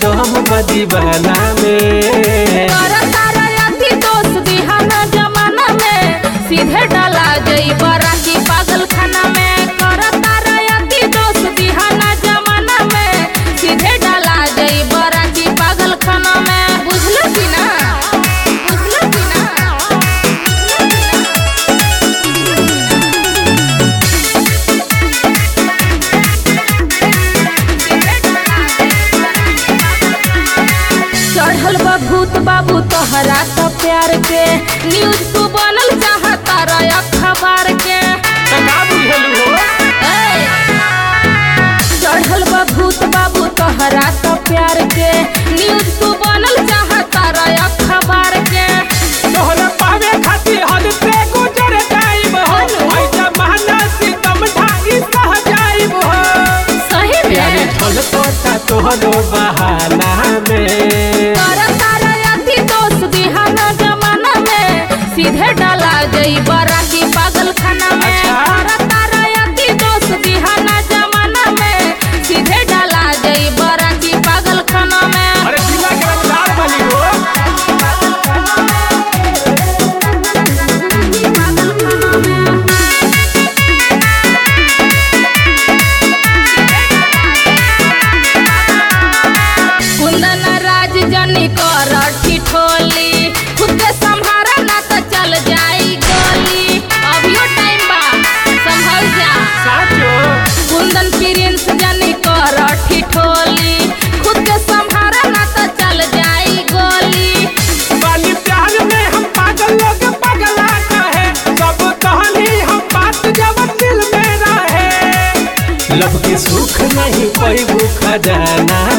दम दीवाना में कर तारा अति दोस्त दिहाना जमाना में सीधे डाला जई बराकी पागल खाना में कर तारा अति दोस्त दिहाना जमाना में सीधे डाला जई बराकी पागल खाना में बुझलो कि ना बुझलो कि ना चढ़ल बा भूत बाबू तोहरा तो प्यार के न्यूज तू बनल चाहता रह अखबार के तो का बुझलू हो ए! चढ़ल बा भूत बाबू तोहरा तो प्यार के न्यूज तू बनल चाहता रह अखबार के तोहरा पावे खातिर हद से गुजर जाइब हो ऐसा महना सितम ढाई सह जाइब हो सही प्यारे में ढोल तोता तोहरो बहाना में कर तारा अति दोस्त दिहाना जमाना में सीधे डाला गई बराकी पागल खाना में अच्छा। कर तारा अति दोस्त दिहाना जमाना में सीधे डाला गई बराकी पागल खाना में अरे जिला के रंगदार बनी हो कुंदन राज जनी कर ठिठोली खुद के संभारा ना तो चल जाई गली अभियो टाइम बा संभल जा साचो कुंदन प्रिंस जनी कर ठिठोली खुद के संभारा ना तो चल जाई गली बाली प्यार में हम पागल लोग पगला कहे सब कहानी हम बात जब दिल में रहे लब के सुख नहीं पैबू खजाना